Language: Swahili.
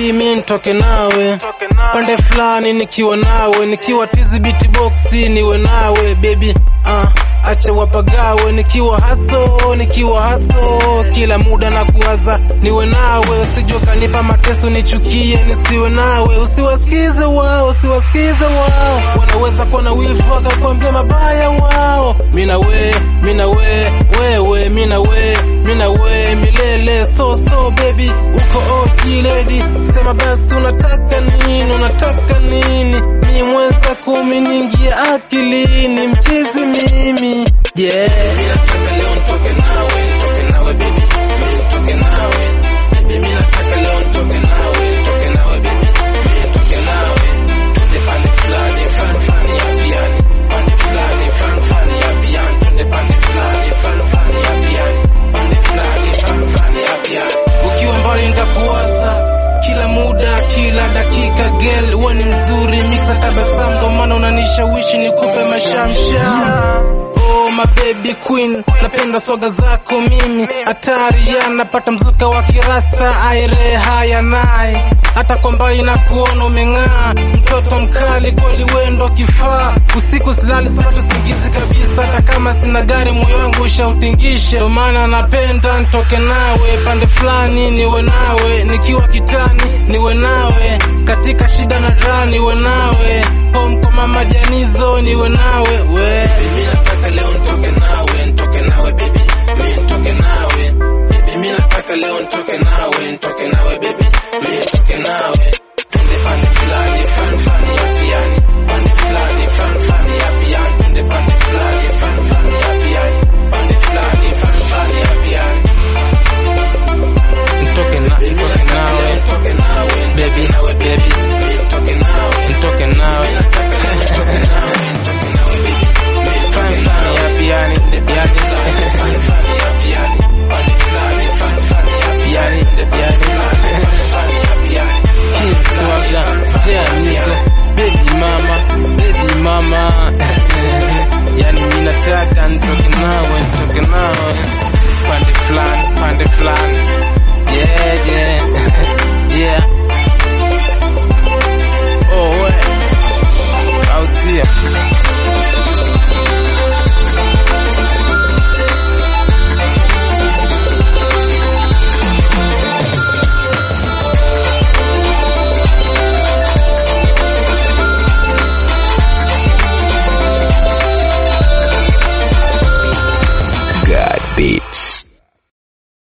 baby mi nitoke nawe pande fulani nikiwa nawe nikiwa tizi biti boxi niwe nawe baby uh, acha wapagawe nikiwa haso nikiwa haso kila muda na kuwaza niwe nawe usije ukanipa mateso nichukie nisiwe nawe usiwasikize wao usiwasikize wao wanaweza kuwa na wivu wakakwambia mabaya wao mina we mina we wewe mina we mina we milele so so baby uko oji lady sema basi unataka nini unataka nini ni mwenza kumi ningia akilini mchizi mimi yeah mimi nataka leo nitoke nawe nitoke nawe baby mimi nitoke nawe baby mimi nataka leo nitoke nawe nitoke nawe baby mimi nitoke nawe tuende pande fulani fulani fulani ya piani pande fulani fulani fulani ya piani tuende pande fulani fulani fulani ya piani pande fulani fulani fulani ya piani ukiwa mbali nitakuwaza kila muda kila dakika girl wewe ni mzuri mixa tabasamu ndo maana unanishawishi nikupe mashamsham Oh my baby queen, napenda swaga zako mimi, hatari ya napata mzuka wa kirasa, aire haya naye hata kwa mbali na kuona umeng'aa, mtoto mkali kweli, wendo kifaa, usiku silali sapata usingizi kabisa, hata kama sina gari moyo wangu ushautingishe, ndo maana napenda nitoke nawe pande fulani, niwe nawe nikiwa kitani, niwe nawe katika shida na raha, niwe nawe home kwa mama Janizo, niwe nawe we mimi nataka leo nitoke nawe nitoke nawe baby mimi nitoke nawe baby mimi nataka leo nitoke nawe nitoke nawe baby mimi nitoke nawe